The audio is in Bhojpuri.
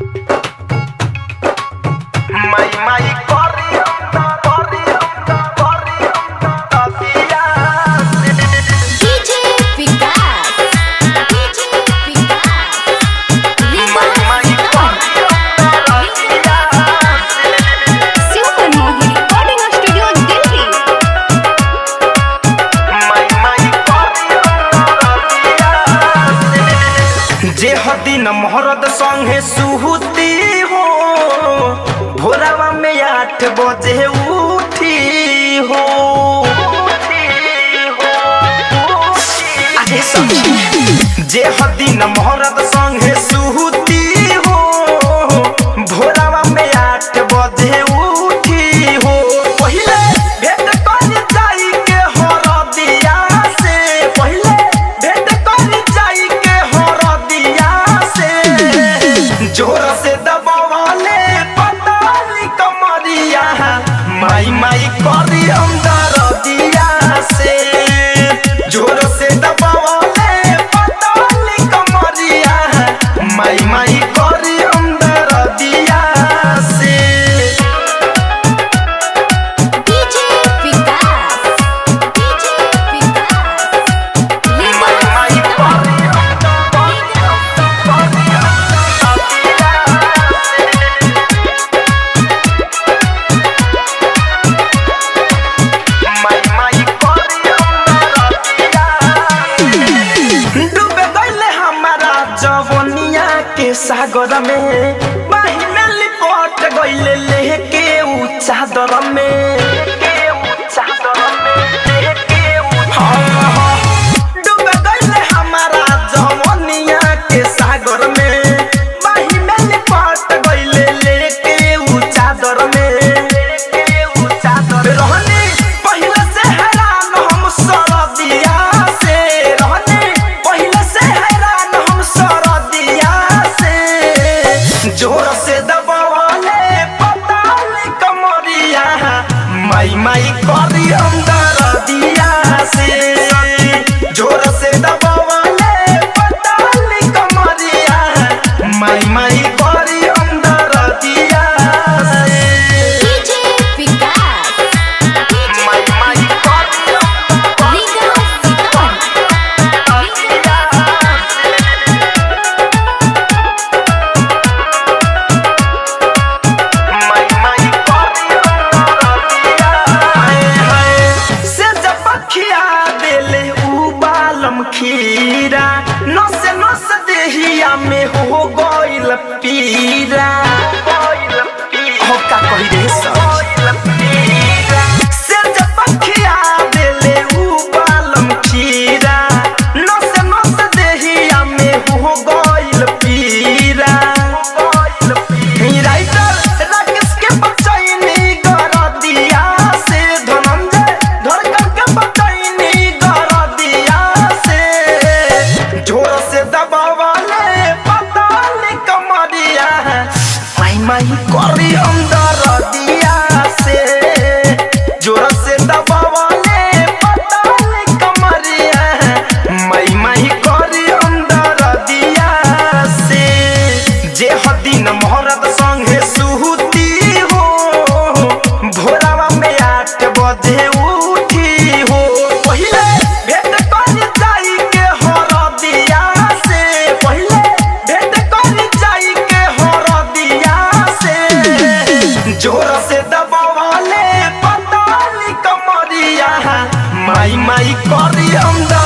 Mai mai corriendo, corriendo, corriendo, días. DJ Vikas. DJ Vikas. Mai mai corriendo, días. Super Mohi Recording Studio Delhi. Mai mai corriendo, días. जे हदिन महरद संगे सुहती हो भोरावा में आठ बजे उठी हो अरे सखी जे हदिन महरद संगे सुहती हो भोरावा में आठ बजे उठी हो पहिले भेट कर जाई के हरदिया से पहिले भेट कर जाई के हरदिया से जोर से दबावाले पताली कमरिया माई माई करी अंदर दिया से जोर से दबावाले पताली कमरिया माई माई करी अंदर दिया से DJ Vikas. DJ Vikas. माई माई करी माई माई करी डूबे गईले हमारा जवनिया के सागर में बाही में लिपट गईले लेके ऊ चादर में हाँ, हाँ। डूबे गईले हमारा जवनिया के सागर में बाही में लिपट गईले लेके ऊ चादर में रहने पहिले से हैरान हम सरदिया से रहने पहिले से हैरान हम सरदिया से जोर से दबावले पताले कमरिया माई माई करी अंदर दिया से जोर से दबावले पताले कमरिया माई माई करी अंदर दिया से DJ Vikas. माई माई करी Vikas Vikas. माई माई हाय हाय से जब खिया देले उ बालम खीरा नस नस देहिया में हो गइल पीरा हो का कहि रे से जब खिया देले उ बालम खीरा नस नस देहिया में हो गइल पीरा राइटर राकेश के बचैनी गरदिया से धनंजय धड़कन के बचैनी गरदिया से जोर से दबावाले पताली कमरिया माई माई करी अंदर दिया से जोर से दबावाले पताली कमरिया माई माई करी अंदर दिया से जे हदिन मोहरत संगे सुहती हो भोरावा में आठ बजे उठी हो पहिले भेट कर जाई के हरदिया से पहिले भेट कर जाई के हरदिया से जोर से दबावाले पताली कमरिया माई माई करी अंदर